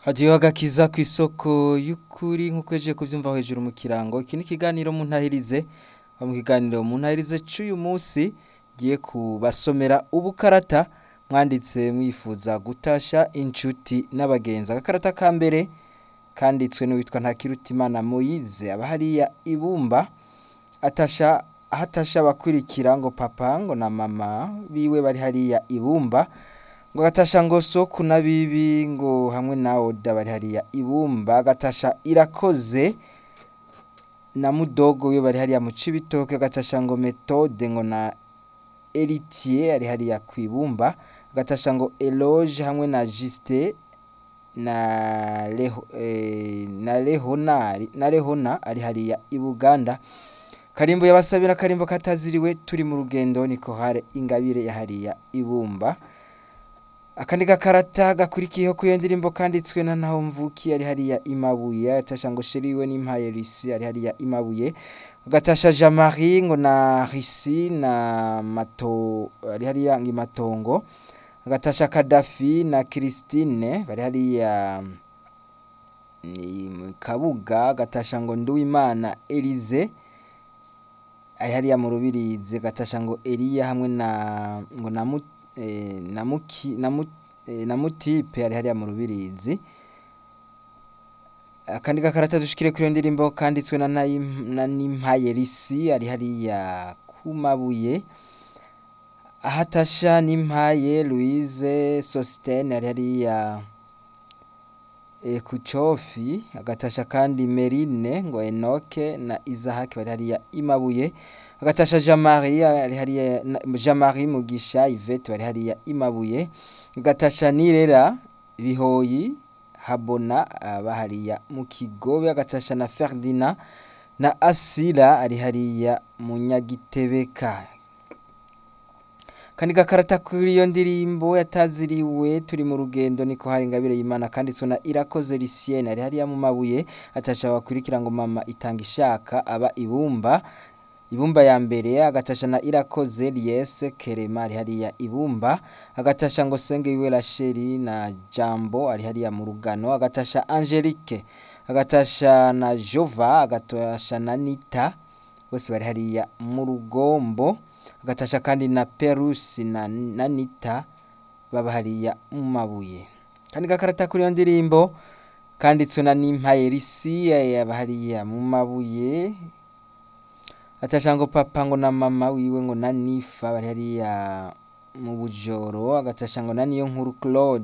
hadiyo agakiza ku isoko y'ukuri nk'uko yaje kuvyumva hejuru mu kirango iki ni ikiganiro mu ntahirize mu kiganiro mu ntahirize c'uyu munsi giye kubasomera ubukarata mwanditse mwifuza gutasha inshuti n'abagenzi agakarata ka mbere kanditswe n'uwitwa Ntakirutimana Moyize aba hariya ibumba atasha ahatasha abakurikira ngo papa ngo na mama biwe bari hariya ibumba ngo agatasha ngo soku na bibi ngo hamwe na oda bari hariya ibumba agatasha irakoze na mudogo we bari hariya mu cibitoke agatasha ngo metode ngo na Eritier ari hariya kwibumba agatasha ngo Eloge hamwe na Juste na Leho eh, na Lehonari na Lehona ari hariya i Buganda Karimbo yabasabira karimbo kataziriwe turi mu rugendo niko hare ingabire ya hariya ibumba akandi gakarata gakurikiyeho ku iyo ndirimbo kanditswe na ntaho mvuki ari hariya imabuye atasha ngo sheriwe n'impaye Lucy ari hariya imabuye ugatasha Jean Marie ngo na Risi na Mato ari hariya ngimatongo agatasha Kadafi na Christine bari hariya ni mu Kabuga agatasha ngo Nduwimana Elize ari hariya mu Rubirizi agatasha ngo Eliya hamwe na ngo na Mut- eh, na Muki na Mut- eh, na Mutipe ari hariya mu Rubirizi akandi gakarata dushikire kuri iyo ndirimbo kanditswe na Nayim- na Nimpaye Risi ari hariya ku mabuye ahatasha Nimpaye Louise Sostene ari hariya e, ku cofi agatasha kandi Merine ngo Enoke na Isaac bari hariya imabuye agatasha Jean Marie ari hariya na- Jean Marie Mugisha Yvette bari hariya imabuye agatasha Nirera Bihoyi Habona aba hariya mu Kigobe agatasha na Ferdinand na Asila ari hariya mu Nyagitebeka kandi gakarata kuri iyo ndirimbo yataziriwe turi mu rugendo niko hari ingabire y'Imana kanditswe na Irakoze Lucienne ari hariya mu mabuye atasha bakurikira ngo mama itanga ishaka aba ibumba ibumba ya mbere agatasha na Irakoze Liese Kerema ari hariya ibumba agatasha ngo Senge wiwe Racheli na Jambo ari hariya mu rugano agatasha Angelique agatasha na Jova agatasha na Nita bose bari hariya mu rugombo agatasha kandi na Perusi na, na Nita baba hariya mu mabuye kandi gakarata kuri iyo ndirimbo kanditswe na Nimpaye Risi yaba hariya mu mabuye atasha ngo papa ngo na mama wiwe ngo na Nifa bari hariya mu bujoro agatasha ngo na niyo nkuru Claude